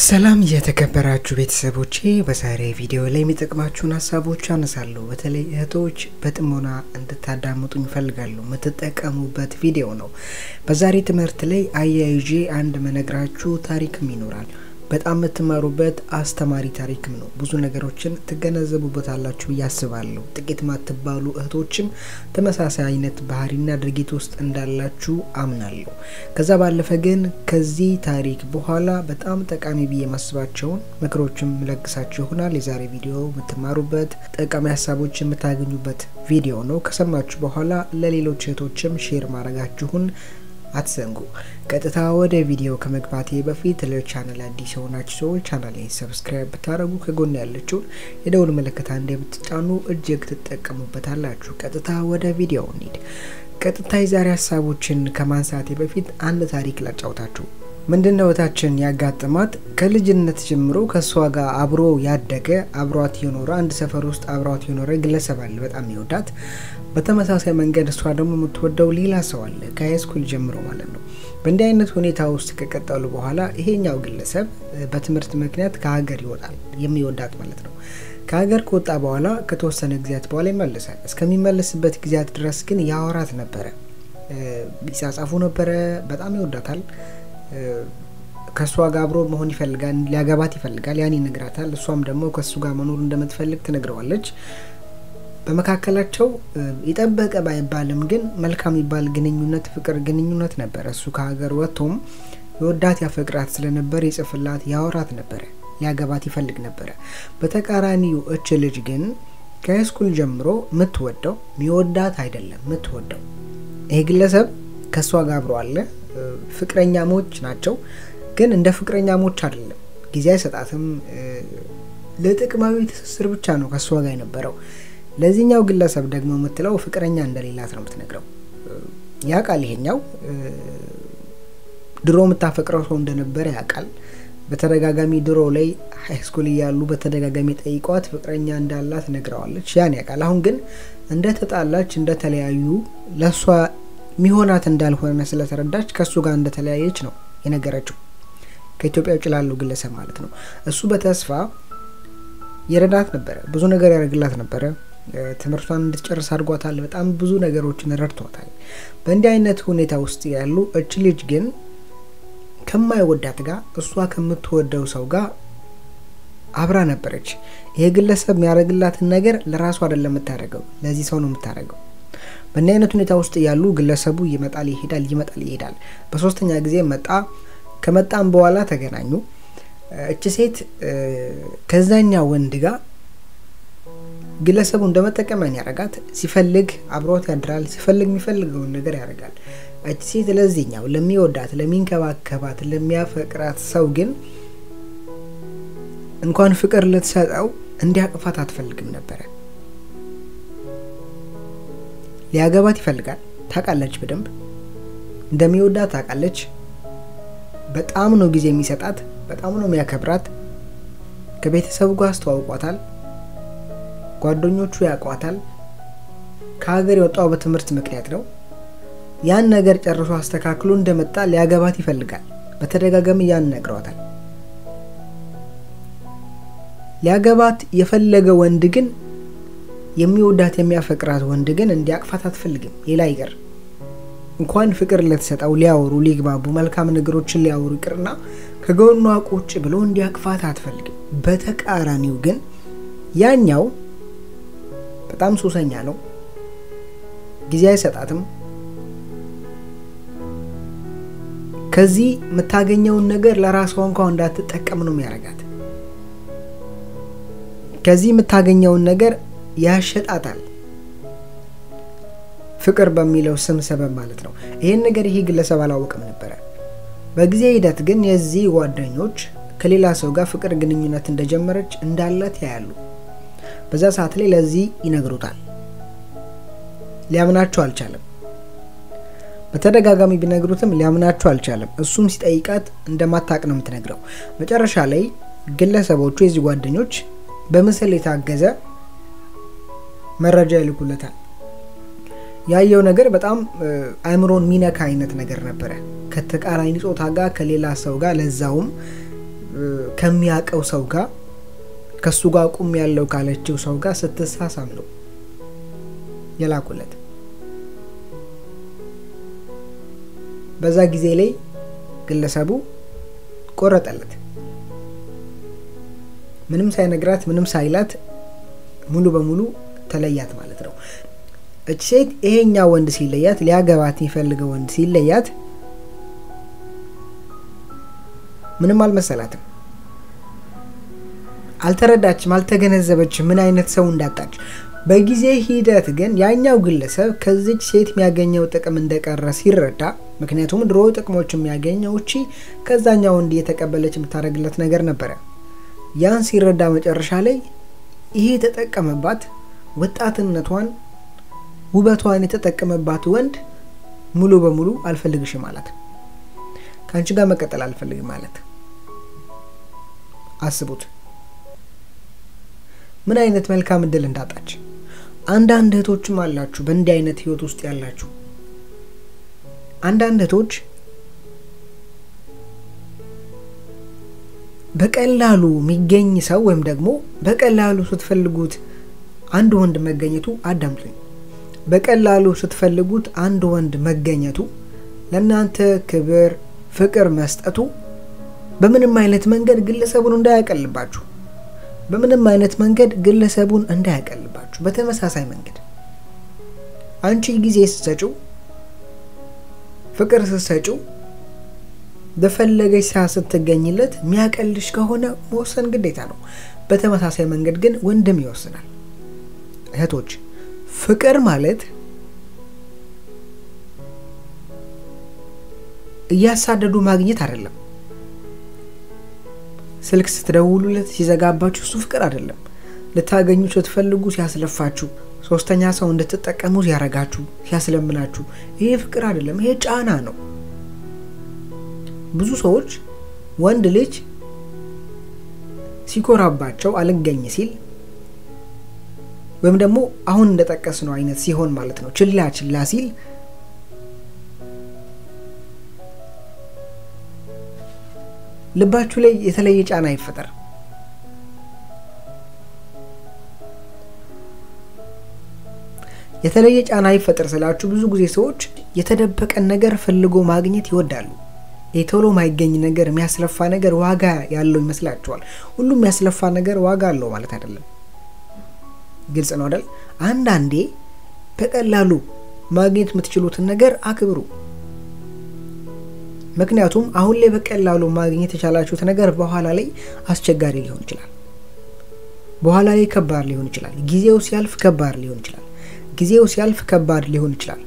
ሰላም የተከበራችሁ ቤተሰቦቼ፣ በዛሬ ቪዲዮ ላይ የሚጠቅማችሁን ሀሳቦች አነሳለሁ። በተለይ እህቶች በጥሞና እንድታዳምጡኝ እፈልጋለሁ። የምትጠቀሙበት ቪዲዮ ነው። በዛሬ ትምህርት ላይ አያይዤ አንድ መነግራችሁ ታሪክም ይኖራል። በጣም የምትማሩበት አስተማሪ ታሪክም ነው። ብዙ ነገሮችን ትገነዘቡበታላችሁ ብዬ አስባለሁ። ጥቂት ማትባሉ እህቶችም ተመሳሳይ አይነት ባህሪና ድርጊት ውስጥ እንዳላችሁ አምናለሁ። ከዛ ባለፈ ግን ከዚህ ታሪክ በኋላ በጣም ጠቃሚ ብዬ የማስባቸውን ምክሮችም ለግሳችሁ ይሆናል። የዛሬ ቪዲዮ የምትማሩበት ጠቃሚ ሀሳቦች የምታገኙበት ቪዲዮ ነው። ከሰማችሁ በኋላ ለሌሎች እህቶችም ሼር ማድረጋችሁን አትዘንጉ። ቀጥታ ወደ ቪዲዮ ከመግባቴ በፊት ለቻናል አዲስ የሆናችሁ ሰዎች ቻናሌን ሰብስክራይብ ብታደረጉ ከጎን ያለችውን የደውል ምልክት አንዴ ብትጫኑ እጅግ ትጠቀሙበታላችሁ። ቀጥታ ወደ ቪዲዮ እንሂድ። ቀጥታ የዛሬ ሀሳቦችን ከማንሳቴ በፊት አንድ ታሪክ ላጫውታችሁ። ምንድን ነው እህታችን ያጋጥማት ከልጅነት ጀምሮ ከእሷ ጋር አብሮ ያደገ አብሯት የኖረ አንድ ሰፈር ውስጥ አብሯት የኖረ ግለሰብ አለ፣ በጣም ይወዳት። በተመሳሳይ መንገድ እሷ ደግሞ የምትወደው ሌላ ሰው አለ፣ ከሃይስኩል ጀምሮ ማለት ነው። በእንዲህ አይነት ሁኔታ ውስጥ ከቀጠሉ በኋላ ይሄኛው ግለሰብ በትምህርት ምክንያት ከሀገር ይወጣል፣ የሚወዳት ማለት ነው። ከሀገር ከወጣ በኋላ ከተወሰነ ጊዜያት በኋላ ይመልሳል። እስከሚመለስበት ጊዜያት ድረስ ግን ያወራት ነበረ፣ ይጻጻፉ ነበረ። በጣም ይወዳታል። ከእሷ ጋር አብሮ መሆን ይፈልጋል፣ ሊያገባት ይፈልጋል። ያን ይነግራታል። እሷም ደግሞ ከእሱ ጋር መኖር እንደምትፈልግ ትነግረዋለች። በመካከላቸው የጠበቀ ባይባልም ግን መልካም የሚባል ግንኙነት ፍቅር ግንኙነት ነበረ። እሱ ከሀገር ወጥቶም የወዳት ያፈቅራት ስለነበር ይጽፍላት፣ ያወራት ነበረ፣ ሊያገባት ይፈልግ ነበረ። በተቃራኒው እች ልጅ ግን ከሃይስኩል ጀምሮ የምትወደው የሚወዳት አይደለም የምትወደው ይሄ ግለሰብ ከእሷ ጋር አብሮ አለ። ፍቅረኛሞች ናቸው፣ ግን እንደ ፍቅረኛሞች አይደለም። ጊዜ አይሰጣትም። ለጥቅማዊ ትስስር ብቻ ነው ከእሷ ጋር የነበረው። ለዚህኛው ግለሰብ ደግሞ የምትለው ፍቅረኛ እንደሌላት ነው የምትነግረው። ያውቃል። ይሄኛው ድሮ የምታፈቅረው ሰው እንደነበረ ያውቃል። በተደጋጋሚ ድሮ ላይ ሃይስኩል እያሉ በተደጋጋሚ ጠይቋት ፍቅረኛ እንዳላት ነግረዋለች። ያን ያውቃል። አሁን ግን እንደተጣላች እንደተለያዩ ለእሷ ሚሆናት እንዳልሆነ ስለተረዳች ከእሱ ጋር እንደተለያየች ነው የነገረችው። ከኢትዮጵያ ውጭ ላለው ግለሰብ ማለት ነው። እሱ በተስፋ የረዳት ነበረ፣ ብዙ ነገር ያደርግላት ነበረ። ትምህርቷን እንድትጨርስ አድርጓታል። በጣም ብዙ ነገሮችን ረድቷታል። በእንዲህ አይነት ሁኔታ ውስጥ ያሉ እች ልጅ ግን ከማይወዳት ጋር እሷ ከምትወደው ሰው ጋር አብራ ነበረች። ይሄ ግለሰብ የሚያደርግላትን ነገር ለራሱ አይደለም የምታደርገው፣ ለዚህ ሰው ነው የምታደርገው። በእንዲህ አይነት ሁኔታ ውስጥ ያሉ ግለሰቡ ይመጣል ይሄዳል፣ ይመጣል ይሄዳል። በሶስተኛ ጊዜ መጣ። ከመጣም በኋላ ተገናኙ። እች ሴት ከዛኛ ወንድ ጋር ግለሰቡ እንደመጠቀሚያን ያደርጋት። ሲፈልግ አብሮት ያድራል፣ ሲፈልግ የሚፈልገውን ነገር ያደርጋል። እች ሴት ለዚህኛው ለሚወዳት፣ ለሚንከባከባት፣ ለሚያፈቅራት ሰው ግን እንኳን ፍቅር ልትሰጠው እንዲያቅፋት አትፈልግም ነበረ። ሊያገባት ይፈልጋል። ታውቃለች፣ በደንብ እንደሚወዳት ታውቃለች። በጣም ነው ጊዜ የሚሰጣት፣ በጣም ነው የሚያከብራት። ከቤተሰቡ ጋር አስተዋውቋታል። ጓደኞቹ ያውቋታል። ከሀገር የወጣው በትምህርት ምክንያት ነው። ያን ነገር ጨርሶ አስተካክሎ እንደመጣ ሊያገባት ይፈልጋል። በተደጋጋሚ ያን ነግረዋታል። ሊያገባት የፈለገ ወንድ ግን የሚወዳት የሚያፈቅራት ወንድ ግን እንዲያቅፋት አትፈልግም። ሌላ ይቅር እንኳን ፍቅር ልትሰጠው ሊያወሩ ሊግባቡ መልካም ነገሮችን ሊያወሩ ይቅርና ከጎኗ ቁጭ ብሎ እንዲያቅፋት አትፈልግም። በተቃራኒው ግን ያኛው በጣም ሱሰኛ ነው። ጊዜ አይሰጣትም። ከዚህ የምታገኘውን ነገር ለራሷ እንኳን እንዳትጠቀም ነው የሚያደርጋት። ከዚህ የምታገኘውን ነገር ያሸጣታል። ፍቅር በሚለው ስም ሰበብ ማለት ነው። ይህን ነገር ይሄ ግለሰብ አላወቅም ነበረ። በጊዜ ሂደት ግን የዚህ ጓደኞች ከሌላ ሰው ጋር ፍቅር ግንኙነት እንደጀመረች እንዳላት ያያሉ። በዛ ሰዓት ላይ ለዚህ ይነግሩታል። ሊያምናቸው አልቻለም። በተደጋጋሚ ቢነግሩትም ሊያምናቸው አልቻለም። እሱም ሲጠይቃት እንደማታቅ ነው የምትነግረው። መጨረሻ ላይ ግለሰቦቹ የዚህ ጓደኞች በምስል የታገዘ መረጃ ይልኩለታል። ያየው ነገር በጣም አእምሮን ሚነካ አይነት ነገር ነበረ። ከተቃራኒ ጾታ ጋር ከሌላ ሰው ጋር ለዛውም ከሚያውቀው ሰው ጋር ከሱ ጋር ቁም ያለው ካለችው ሰው ጋር ስትሳሳም ነው የላኩለት። በዛ ጊዜ ላይ ግለሰቡ ቆረጠለት። ምንም ሳይነግራት ምንም ሳይላት ሙሉ በሙሉ ተለያት ማለት ነው። እች ሴት ይሄኛ ወንድ ሲለያት ሊያገባት የሚፈልገው ወንድ ሲለያት ምንም አልመሰላትም። አልተረዳችም፣ አልተገነዘበችም ምን አይነት ሰው እንዳጣች። በጊዜ ሂደት ግን ያኛው ግለሰብ ከዚች ሴት የሚያገኘው ጥቅም እንደቀረ ሲረዳ፣ ምክንያቱም ድሮ ጥቅሞች የሚያገኘው እቺ ከዛኛው ወንድ እየተቀበለች የምታደርግለት ነገር ነበረ። ያን ሲረዳ መጨረሻ ላይ ይሄ የተጠቀመባት ወጣትነቷን ውበቷን የተጠቀመባት ወንድ ሙሉ በሙሉ አልፈልግሽም ማለት ከአንቺ ጋር መቀጠል አልፈልግም ማለት አስቡት ምን አይነት መልካም እድል እንዳጣች። አንዳንድ እህቶችም አላችሁ በእንዲህ አይነት ህይወት ውስጥ ያላችሁ። አንዳንድ እህቶች በቀላሉ የሚገኝ ሰው ወይም ደግሞ በቀላሉ ስትፈልጉት አንድ ወንድ መገኘቱ አዳምጡኝ። በቀላሉ ስትፈልጉት አንድ ወንድ መገኘቱ ለእናንተ ክብር፣ ፍቅር መስጠቱ በምንም አይነት መንገድ ግለሰቡን እንዳያቀልባችሁ በምንም አይነት መንገድ ግለሰቡን እንዳያቀልባችሁ። በተመሳሳይ መንገድ አንቺ ጊዜ ስትሰጪው፣ ፍቅር ስትሰጪው፣ በፈለገች ሰዓት ስትገኝለት የሚያቀልሽ ከሆነ መወሰን ግዴታ ነው። በተመሳሳይ መንገድ ግን ወንድም ይወስናል። እህቶች ፍቅር ማለት እያሳደዱ ማግኘት አይደለም። ስልክ ስትደውሉለት ሲዘጋባችሁ እሱ ፍቅር አይደለም። ልታገኙ ስትፈልጉ ሲያስለፋችሁ፣ ሶስተኛ ሰው እንድትጠቀሙ ሲያረጋችሁ፣ ሲያስለምናችሁ፣ ይሄ ፍቅር አይደለም። ይሄ ጫና ነው። ብዙ ሰዎች ወንድ ልጅ ሲኮራባቸው አልገኝ ሲል ወይም ደግሞ አሁን እንደጠቀስነው አይነት ሲሆን ማለት ነው ችላ ችላ ሲል ልባችሁ ላይ የተለየ ጫና ይፈጠር። የተለየ ጫና ይፈጠር ስላችሁ ብዙ ጊዜ ሰዎች የተደበቀን ነገር ፈልጎ ማግኘት ይወዳሉ። የቶሎ ማይገኝ ነገር የሚያስለፋ ነገር ዋጋ ያለው ይመስላችኋል። ሁሉም የሚያስለፋ ነገር ዋጋ አለው ማለት አይደለም። ግልጽ ነው አይደል? አንዳንዴ በቀላሉ ማግኘት የምትችሉትን ነገር አክብሩ። ምክንያቱም አሁን ላይ በቀላሉ ማግኘት የቻላችሁት ነገር በኋላ ላይ አስቸጋሪ ሊሆን ይችላል። በኋላ ላይ ከባድ ሊሆን ይችላል። ጊዜው ሲያልፍ ከባድ ሊሆን ይችላል። ጊዜው ሲያልፍ ከባድ ሊሆን ይችላል።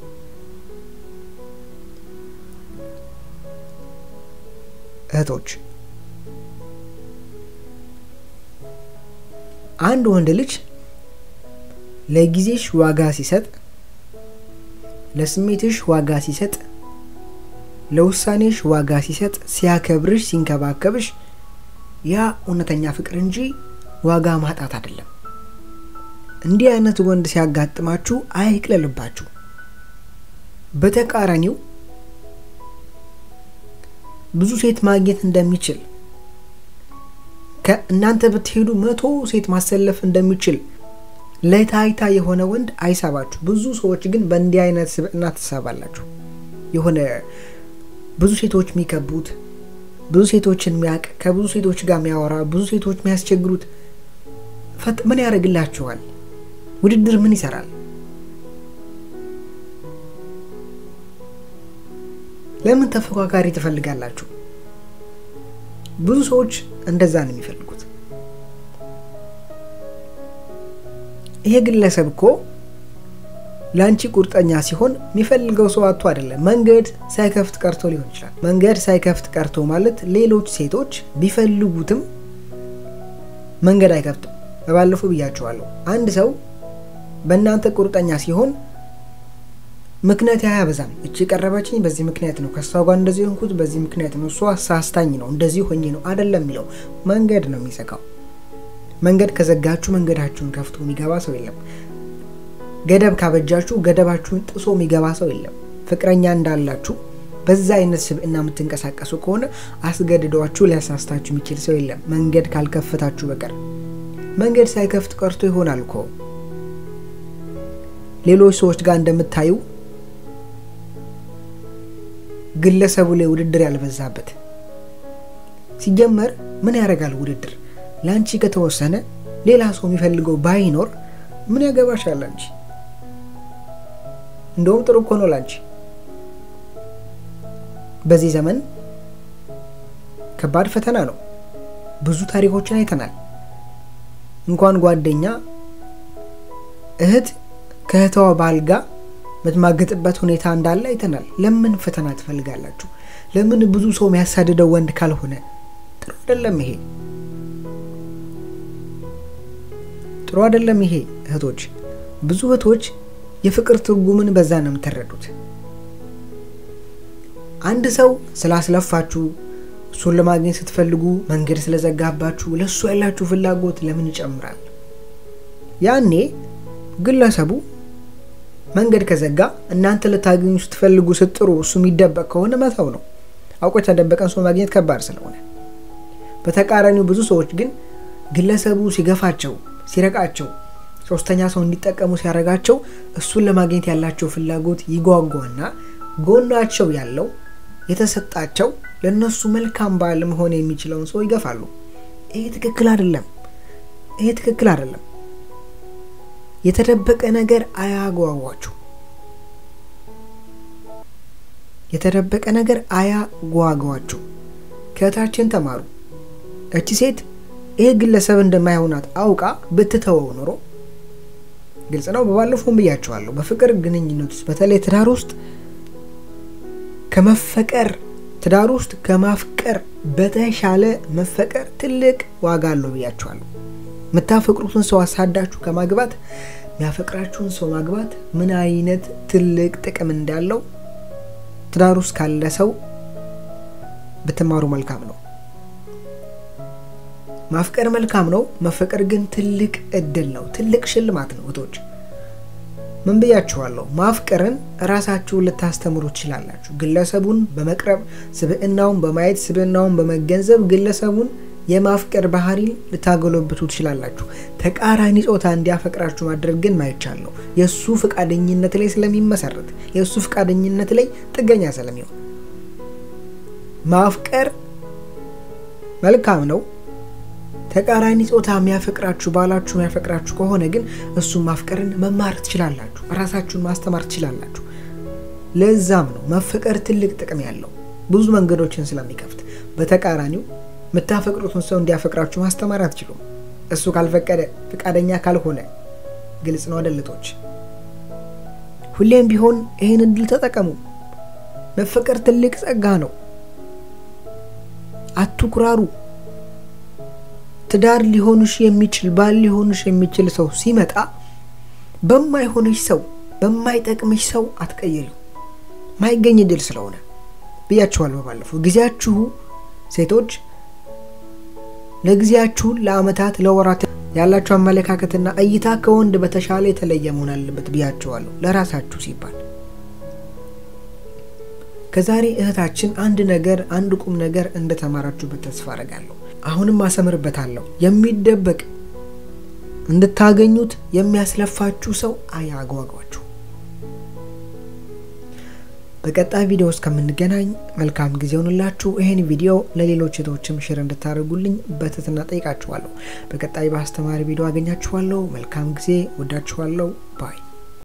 እህቶች አንድ ወንድ ልጅ ለጊዜሽ ዋጋ ሲሰጥ፣ ለስሜትሽ ዋጋ ሲሰጥ ለውሳኔሽ ዋጋ ሲሰጥ፣ ሲያከብርሽ፣ ሲንከባከብሽ ያ እውነተኛ ፍቅር እንጂ ዋጋ ማጣት አይደለም። እንዲህ አይነት ወንድ ሲያጋጥማችሁ አይቅለልባችሁ። በተቃራኒው ብዙ ሴት ማግኘት እንደሚችል ከእናንተ ብትሄዱ መቶ ሴት ማሰለፍ እንደሚችል ለታይታ የሆነ ወንድ አይሳባችሁ። ብዙ ሰዎች ግን በእንዲህ አይነት ስብዕና ትሳባላችሁ። የሆነ ብዙ ሴቶች የሚከቡት ብዙ ሴቶችን የሚያውቅ ከብዙ ሴቶች ጋር የሚያወራ ብዙ ሴቶች የሚያስቸግሩት ፈጥ ምን ያደርግላችኋል? ውድድር ምን ይሰራል? ለምን ተፎካካሪ ትፈልጋላችሁ? ብዙ ሰዎች እንደዛ ነው የሚፈልጉት። ይሄ ግለሰብ እኮ ለአንቺ ቁርጠኛ ሲሆን የሚፈልገው ሰው አቶ አይደለም። መንገድ ሳይከፍት ቀርቶ ሊሆን ይችላል። መንገድ ሳይከፍት ቀርቶ ማለት ሌሎች ሴቶች ቢፈልጉትም መንገድ አይከፍትም። በባለፈው ብያቸዋለሁ። አንድ ሰው በእናንተ ቁርጠኛ ሲሆን ምክንያት አያበዛም። እቺ የቀረበችኝ በዚህ ምክንያት ነው፣ ከእሷ ጋር እንደዚህ ሆንኩት በዚህ ምክንያት ነው፣ እሷ ሳስታኝ ነው፣ እንደዚህ ሆኜ ነው አይደለም የሚለው መንገድ ነው የሚዘጋው። መንገድ ከዘጋችሁ መንገዳችሁን ከፍቶ የሚገባ ሰው የለም። ገደብ ካበጃችሁ ገደባችሁን ጥሶ የሚገባ ሰው የለም። ፍቅረኛ እንዳላችሁ በዛ አይነት ስብዕና የምትንቀሳቀሱ ከሆነ አስገድዷችሁ ሊያሳስታችሁ የሚችል ሰው የለም፣ መንገድ ካልከፈታችሁ በቀር። መንገድ ሳይከፍት ቀርቶ ይሆናል እኮ ሌሎች ሰዎች ጋር እንደምታዩ ግለሰቡ ላይ ውድድር ያልበዛበት። ሲጀመር ምን ያደርጋል ውድድር? ለአንቺ ከተወሰነ ሌላ ሰው የሚፈልገው ባይኖር ምን ያገባሻል አንቺ? እንደውም ጥሩ እኮ ነው ላንቺ። በዚህ ዘመን ከባድ ፈተና ነው። ብዙ ታሪኮችን አይተናል። እንኳን ጓደኛ እህት ከእህተዋ ባል ጋር የምትማገጥበት ሁኔታ እንዳለ አይተናል። ለምን ፈተና ትፈልጋላችሁ? ለምን ብዙ ሰው የሚያሳድደው ወንድ ካልሆነ ጥሩ አይደለም ይሄ ጥሩ አይደለም ይሄ እህቶች። ብዙ እህቶች የፍቅር ትርጉምን በዛ ነው የምትረዱት። አንድ ሰው ስላስለፋችሁ እሱን ለማግኘት ስትፈልጉ መንገድ ስለዘጋባችሁ ለእሱ ያላችሁ ፍላጎት ለምን ይጨምራል? ያኔ ግለሰቡ መንገድ ከዘጋ እናንተ ልታገኙ ስትፈልጉ ስትጥሩ እሱ የሚደበቅ ከሆነ መተው ነው። አውቆ የተደበቀን ሰው ማግኘት ከባድ ስለሆነ፣ በተቃራኒው ብዙ ሰዎች ግን ግለሰቡ ሲገፋቸው፣ ሲረቃቸው፣ ሶስተኛ ሰው እንዲጠቀሙ ሲያደርጋቸው እሱን ለማግኘት ያላቸው ፍላጎት ይጓጓና ጎናቸው ያለው የተሰጣቸው ለእነሱ መልካም ባል መሆን የሚችለውን ሰው ይገፋሉ። ይሄ ትክክል አይደለም። ይሄ ትክክል አይደለም። የተደበቀ ነገር አያጓጓችሁ። የተደበቀ ነገር አያጓጓችሁ። ከእህታችን ተማሩ። እቺ ሴት ይሄ ግለሰብ እንደማይሆናት አውቃ ብትተወው ኖሮ ግልጽ ነው። በባለፈውም ብያቸዋለሁ። በፍቅር ግንኙነት ውስጥ በተለይ ትዳር ውስጥ ከመፈቀር ትዳር ውስጥ ከማፍቀር በተሻለ መፈቀር ትልቅ ዋጋ አለው ብያቸዋለሁ። የምታፈቅሩትን ሰው አሳዳችሁ ከማግባት የሚያፈቅራችሁን ሰው ማግባት ምን አይነት ትልቅ ጥቅም እንዳለው ትዳር ውስጥ ካለ ሰው ብትማሩ መልካም ነው። ማፍቀር መልካም ነው። መፈቀር ግን ትልቅ እድል ነው፣ ትልቅ ሽልማት ነው። እህቶች ምን ብያችኋለሁ? ማፍቀርን ራሳችሁን ልታስተምሩ ትችላላችሁ። ግለሰቡን በመቅረብ ስብዕናውን በማየት ስብዕናውን በመገንዘብ ግለሰቡን የማፍቀር ባህሪን ልታጎለብቱ ትችላላችሁ። ተቃራኒ ጾታ እንዲያፈቅራችሁ ማድረግ ግን ማይቻል ነው። የእሱ ፈቃደኝነት ላይ ስለሚመሰረት የእሱ ፈቃደኝነት ላይ ጥገኛ ስለሚሆን ማፍቀር መልካም ነው። ተቃራኒ ጾታ የሚያፈቅራችሁ ባላችሁ የሚያፈቅራችሁ ከሆነ ግን እሱን ማፍቀርን መማር ትችላላችሁ። ራሳችሁን ማስተማር ትችላላችሁ። ለዛም ነው መፈቀር ትልቅ ጥቅም ያለው ብዙ መንገዶችን ስለሚከፍት። በተቃራኒው የምታፈቅሩትን ሰው እንዲያፈቅራችሁ ማስተማር አትችሉም። እሱ ካልፈቀደ ፈቃደኛ ካልሆነ ግልጽ ነው አደልቶች። ሁሌም ቢሆን ይህን እድል ተጠቀሙ። መፈቀር ትልቅ ጸጋ ነው። አትኩራሩ። ትዳር ሊሆንሽ የሚችል ባል ሊሆንሽ የሚችል ሰው ሲመጣ በማይሆንሽ ሰው በማይጠቅምሽ ሰው አትቀየሪው። ማይገኝ እድል ስለሆነ ብያችኋለሁ ባለፈው። ጊዜያችሁ ሴቶች ለጊዜያችሁ ለአመታት ለወራት ያላችሁ አመለካከትና እይታ ከወንድ በተሻለ የተለየ መሆን አለበት ብያችኋለሁ። ለራሳችሁ ሲባል ከዛሬ እህታችን አንድ ነገር አንድ ቁም ነገር እንደተማራችሁበት ተስፋ አደርጋለሁ። አሁንም አሰምርበታለሁ። የሚደበቅ እንድታገኙት የሚያስለፋችሁ ሰው አያጓጓችሁ። በቀጣይ ቪዲዮ እስከምንገናኝ መልካም ጊዜ ሆንላችሁ። ይህን ቪዲዮ ለሌሎች እህቶችም ሽር እንድታደርጉልኝ በትህትና ጠይቃችኋለሁ። በቀጣይ በአስተማሪ ቪዲዮ አገኛችኋለሁ። መልካም ጊዜ። ወዳችኋለሁ። ባይ